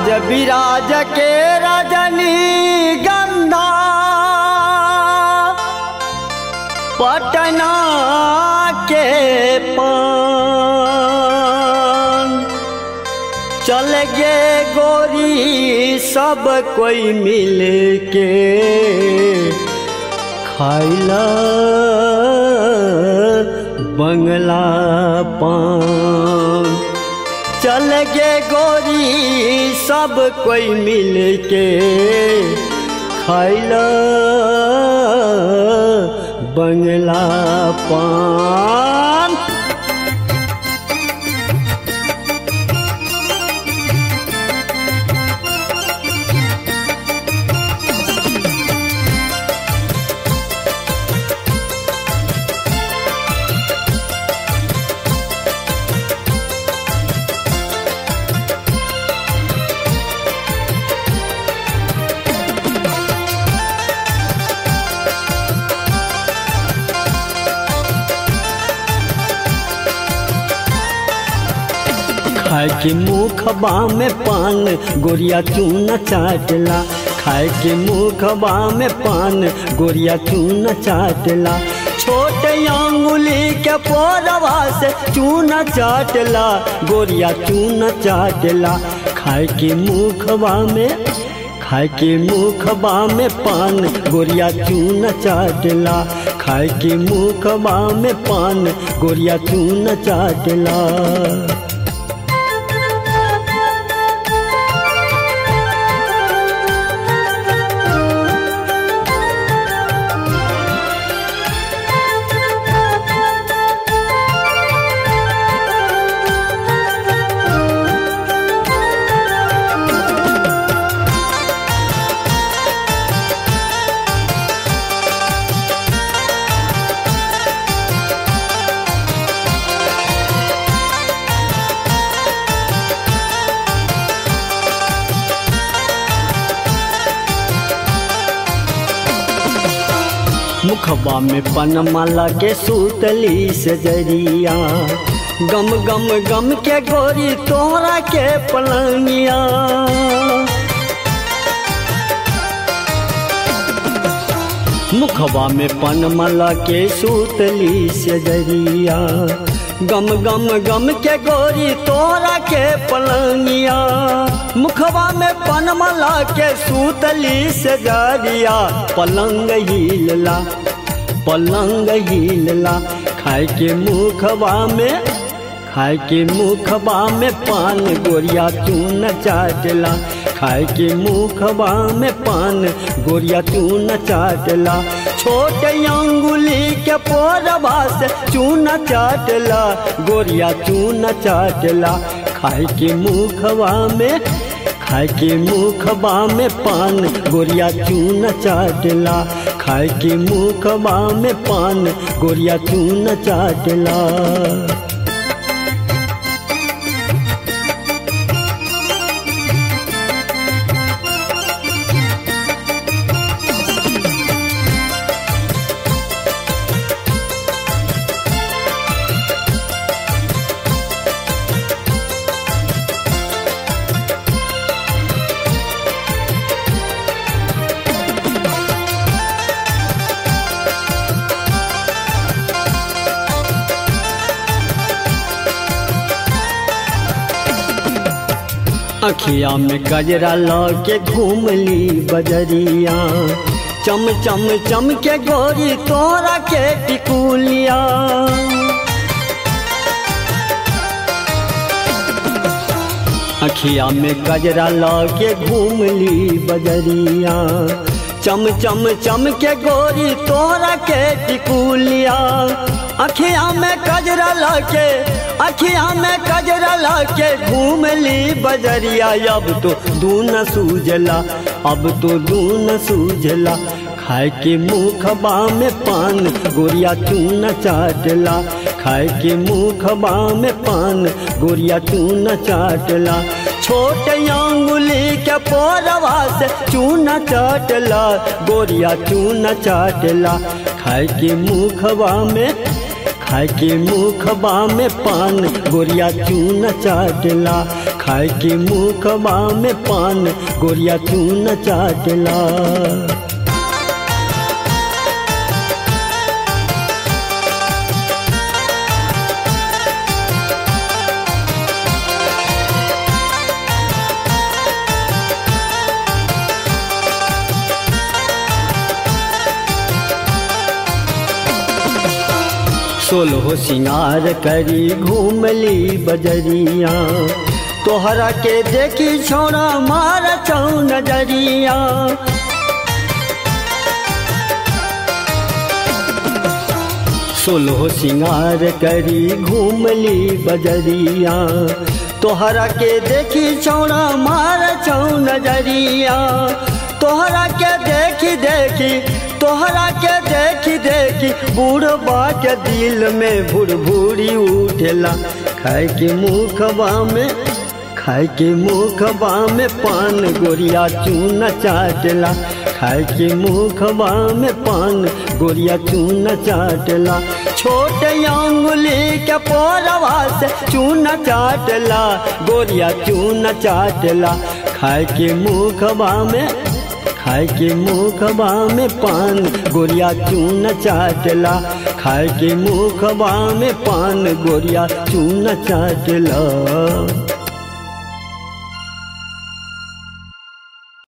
राज विराज के रजनी गंधा पटना के पान चल गे गोरी सब कोई मिल के खाइला बंगला पान चल गे गोरी सब कोई मिल के खाइला बंगला पान खाए के मुखबा में पान गोरिया चून चाटला खाए के मुखबा में पान गोरिया चून चाटला छोटे अंगुली के पोरवा से चून चाटला गोरिया चून चाटला खाए के मुखबा में खाए के मुखबा में पान गोरिया चून चाटला खाए के मुखबा में पान गोरिया चून चाटला मुखबा में पनमाला के सूतली से जरिया गम गम गम के गोरी तोरा के पलंगिया मुखबा में पनमाला के सूतली से जरिया गम गम गम के गोरी तोरा के पलंगिया मुखबा में पनमला के सूतली से जरिया पलंग हिलला पलंग हिलला खाए के मुखबा में खाए के मुखबा में पान गोरिया चून चाटला खाए के मुखबा में पान गोरिया चून चाटला छोटे अंगुली के पोरबा से चून चाटला गोरिया चून चाटला खाए के मुखबा में खाए के मुखबा में पान गोरिया चून चाटला खाए के मुखबा में पान गोरिया चून चाटला अखिया में गजरा लगे घूमली बजरिया चम चम चम के गोरी तोरा के टिकुलिया अखिया में गजरा लगे घूमली बजरिया चम चम चम के गोरी तोरा के टिकुलिया अखिया में कजरा लगे अखिया में कजरा लगे घूमली बजरिया अब तो दून सूझला अब तो दून सूझला खाए के मुखबा में पान गोरिया चून चाटला खाए के मुखबा में पान गोरिया चून चाटला छोटे अंगुली के पोरवा से चून चाटला गोरिया चून चाटला खाए के मुखबा में खाए के मुखबा में पान गोरिया चून चाटला खाए के मुखबा में पान गोरिया चून चाटला सोलहो सिंगार करी घूमली बजरिया तोहरा के देखी छोड़ा मार चौ नजरिया सोलहो सिंगार करी घूमली बजरिया तोहरा के देखी छोड़ा मार चौ नजरिया तोहरा के देखी देखी तोहरा के देखी देखी बूढ़बा के दिल में भुरभुरी उठेला खाए के मुखबा में खाए के मुखबा में पान गोरिया चून चाटला खाए के मुखबा में पान गोरिया चून चाटला छोटे अंगुली के पोरवा से चून चाटला गोरिया चून चाटला खाए के मुखबा में खाए के मुखबा में पान गोरिया चून चाटला खाए के मुखबा में पान गोरिया चून चाटला